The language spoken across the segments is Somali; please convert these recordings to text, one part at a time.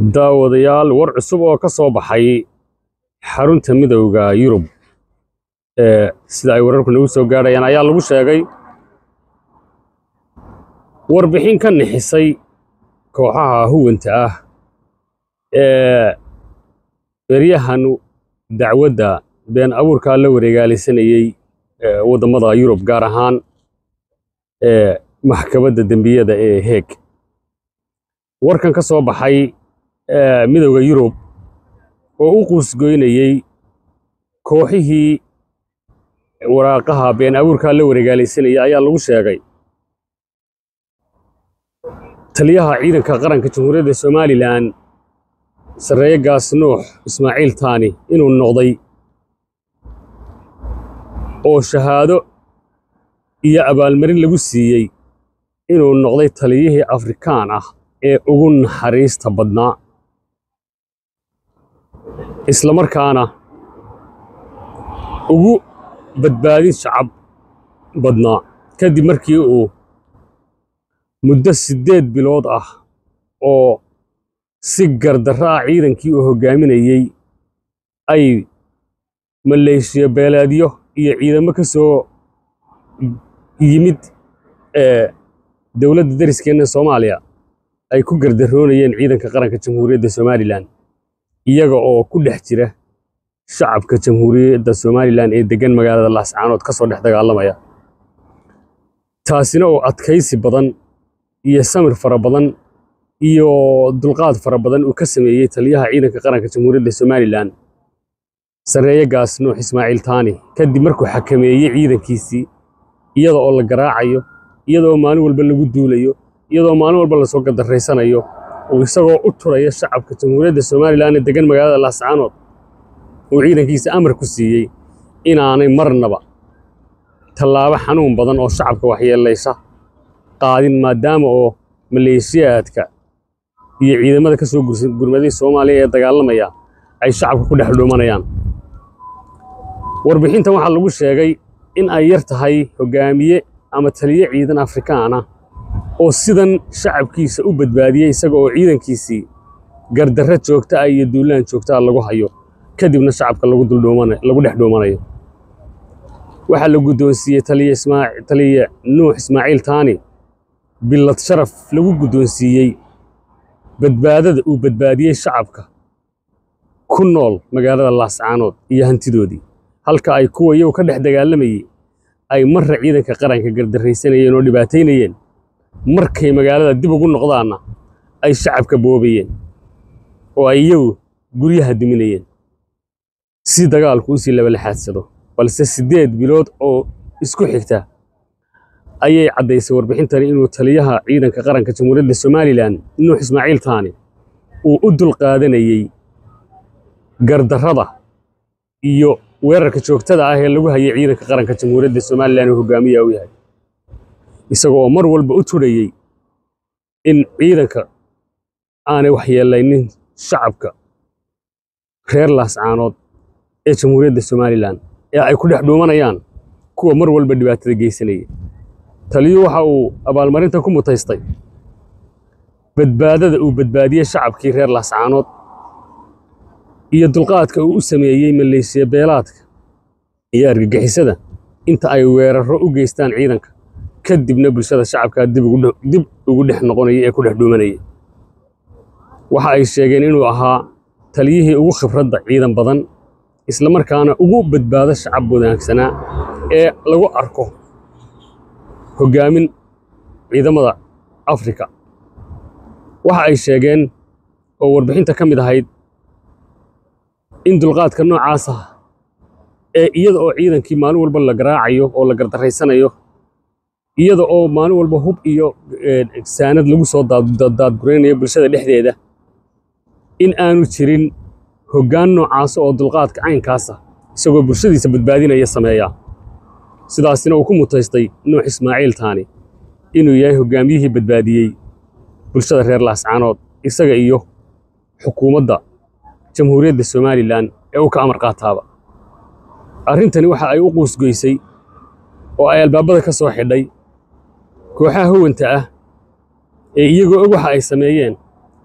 daawadayaal war cusub oo ka soo baxay xarunta midowda yurub ee sida ay wararku nagu soo gaadhayaan ayaa lagu sheegay warbixin ka nixisay kooxaha huwanta ah ee beryahan dacwadda been abuurkaa la wareegaalisanayey waddamada yurub gaar ahaan ee maxkamadda dembiyada ee heeg warkan ka soo baxay midowda yurub oo u quusgoynayey kooxihii waraaqaha been abuurkaa la wareegaalaysanayay ayaa lagu sheegay taliyaha ciidanka qaranka jamhuuriyadda somalilan sarreeye gaas nuux ismaaciil taani inuu noqday oo shahaado iyo abaalmarin lagu siiyey inuu noqday taliyihii afrikaan ah ee ugu naxariista badnaa isla markaana ugu badbaadin shacab badnaa kadib markii uu muddo siddeed bilood ah oo si gardarro ah ciidankii uu hoggaaminayey ay maleeshiya beeleedyo iyo ciidamo ka soo yimid ee dowladda dariskeenna soomaaliya ay ku gardaroonayeen ciidanka qaranka jamhuuriyadda somalilan iyaga oo ku dhex jira shacabka jamhuuriyadda somalilan ee deggan magaalada laascaanood ka soo dhex dagaalamaya taasina oo adkaysi badan iyo samir fara badan iyo dulqaad fara badan uu ka sameeyey taliyaha ciidanka qaranka jamhuuriyadda somalilan sarreeye gaas nuux ismaaciil taani kadib markuu xakameeyey ciidankiisii iyada oo la garaacayo iyadoo maalin walba lagu duulayo iyadoo maalin walba lasoo gadarraysanayo uu isagoo u turaya shacabka jamhuuriyadda somalilan ee deggan magaalada laascaanood uu ciidankiisa amar ku siiyey inaanay marnaba tallaabo xanuun badan oo shacabka waxyeellaysa qaadin maadaama oo maleeshiyaadka iyo ciidamada ka soo gurmaday soomaaliya ee dagaalamaya ay shacabka ku dhex dhuumanayaan warbixintan waxaa lagu sheegay in ay yar tahay hoggaamiye ama taliye ciidan afrikaan ah oo sidan shacabkiisa u badbaadiyey isaga oo ciidankiisii gardarro joogta ah iyo duulaan joogta ah lagu hayo kadibna shacabka lagu dhex dhuumanayo waxaa la guddoonsiiyey taliye nuux ismaaciil taani billad sharaf lagu guddoonsiiyey badbaadada uu badbaadiyey shacabka ku nool magaalada laascaanood iyo hantidoodii halka ay kuwa iyagu ka dhex dagaalamayey ay marra ciidanka qaranka gardarraysanayeen oo dhibaataynayeen markay magaalada dib ugu noqdaanna ay shacabka boobayeen oo ay iyagu guryaha diminayeen si dagaalku usii labalixaadsado balse siddeed bilood oo isku xigta ayay caddaysay warbixintani inuu taliyaha ciidanka qaranka jamhuuriyadda somalilan nuux ismaaciil taani uu u dulqaadanayey gardarrada iyo weerarka joogtada ah ee lagu hayay ciidanka qaranka jamhuuriyadda somalilan uu hoggaamiya u yahay isaga oo mar walba u turayey in ciidanka aanay waxyeelaynin shacabka reer laascaanood ee jamhuuriyadda somalilan ee ay ku dhex dhuumanayaan kuwa mar walba dhibaatada geysanaya taliyuu waxa uu abaalmarinta ku mutaystay badbaadada uu badbaadiyey shacabkii reer laascaanood iyo dulqaadka uu u sameeyey maleeshiya beelaadka iyo argagixisada inta ay weerarro u geystaan ciidanka kadibna bulshada shacabkaa dib ugu dhex noqonaya ee ku dhex dhuumanaya waxa ay sheegeen inuu ahaa taliyihii ugu khibradda ciidan badan isla markaana ugu badbaado shacab wanaagsanaa ee lagu arko hoggaamin ciidamada afrika waxa ay sheegeen oo warbixinta ka mid ahayd in dulqaadka noocaas ah ee iyada oo ciidankii maalin walba la garaacayo oo la gardarraysanayo iyada oo maalin walba hub iyo saanad lagu soo daadguraynayo bulshada dhexdeeda in aanu jirin hoggaan noocaas oo dulqaadka caynkaasa isagoo bulshadiisa badbaadinaya sameeya sidaasina uu ku mutaystay nuux ismaaciil taani inuu yahay hoggaamiyihii badbaadiyey bulshada reer laascaanood isaga iyo xukuumadda jamhuuriyadda somalilan ee uu ka amar qaataaba arrintani waxa ay u quusgoysay oo ay albaabada ka soo xidhay kooxaha huwanta ah ee iyagoo og waxa ay sameeyeen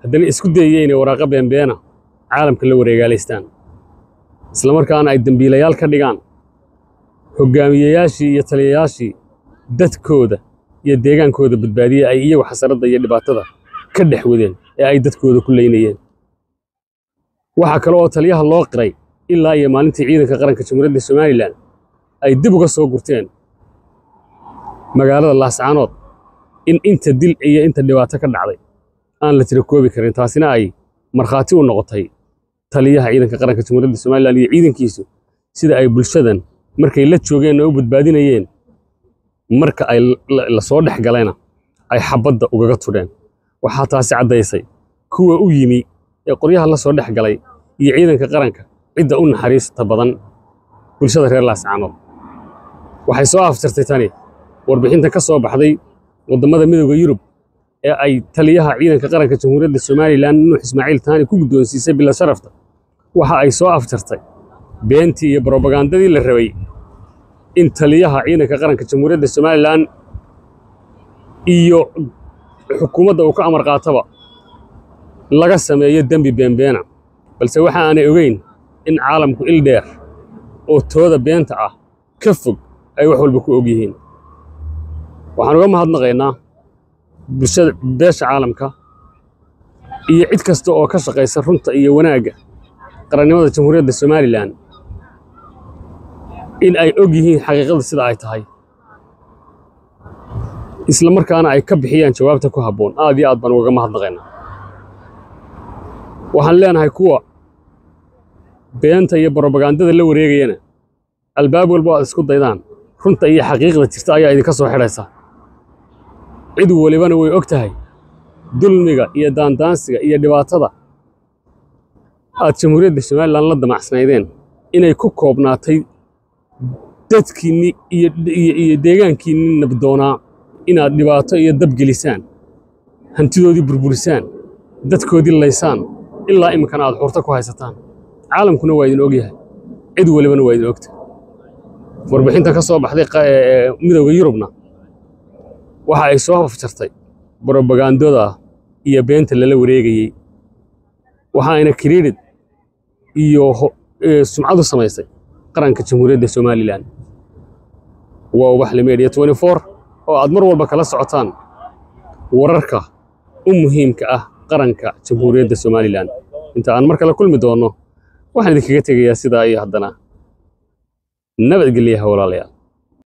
haddana isku dayaya inay waraaqo beenbeena caalamka la wareegaalaystaan islamarkaana ay dembiilayaal ka dhigaan hoggaamiyeyaashii iyo taliyayaashii dadkooda iyo deegaankooda badbaadiyey ay iyagu xasaradda iyo dhibaatada ka dhex wadeen ee ay dadkooda ku leynayeen waxaa kale oo taliyaha loo qiray ilaa iyo maalintii ciidanka qaranka jamhuuriyadda somalilan ay dib uga soo gurteen magaalada laascaanood in inta dil iyo inta dhibaato ka dhacday aan la tira koobi karin taasina ay markhaati u noqotay taliyaha ciidanka qaranka jamhuuriyadda somalilan iyo ciidankiisu sida ay bulshadan markay la joogeen oo u badbaadinayeen marka ay la soo dhex galayna ay xabadda ugaga tudheen waxaa taasi caddaysay kuwa u yimi ee qoryaha la soo dhex galay iyo ciidanka qaranka cidda u naxariista badan bulshada reer laascaanood waxay soo aftirtay tani warbixinta ka soo baxday waddamada midooda yurub ee ay taliyaha ciidanka qaranka jamhuuriyadda somalilan nuux ismaaciil taani ku guddoonsiisay bila sharafta waxa ay soo aftirtay beentii iyo brobagandadii la rabay in taliyaha ciidanka qaranka jamhuuriyadda somalilan iyo xukuumadda uu ka amar qaataba laga sameeyo dembi beenbeena balse waxa aanay ogeyn in caalamku il dheer oo tooda beenta ah ka fog ay wax walba ku og yihiin waxaan uga mahadnaqaynaa bulshada beesha caalamka iyo cid kasta oo ka shaqaysa runta iyo wanaagga qarannimada jamhuuriyadda somalilan in ay og yihiin xaqiiqada sida ay tahay isla markaana ay ka bixiyaan jawaabta ku habboon aad iyo aad baan ugaga mahadnaqaynaa waxaan leenahay kuwa beenta iyo brobagandada la wareegayana albaab walba aad isku daydaan runta iyo xaqiiqda jirta ayaa idinka soo xidhaysa cid walibana way og tahay dulmiga iyo daandaansiga iyo dhibaatada aad jamhuuriyadda somalilan la damacsanaydeen inay ku koobnaatay dadkiinni iyo deegaankiinni nabdoonaa inaad dhibaato iyo dab gelisaan hantidoodii burburisaan dadkoodii laysaan ilaa iminkana aad xurto ku haysataan caalamkuna waa idin ogyahay cid walibana waa idin ogtahay warbixinta ka soo baxday midowda yurubna waxa ay soo afjartay brobagandada iyo beenta lala wareegayey waxaayna kiriidhid iyo sumcadu samaysay qaranka jamhuuriyadda somalilan waa ubaxle media oo aad mar walba kala socotaan wararka u muhiimka ah qaranka jamhuuriyadda somalilan inta aan mar kale kulmi doonno waxaan idinkaga tegayaa sidaa iyo haddana nabadgelyaha walaalayaal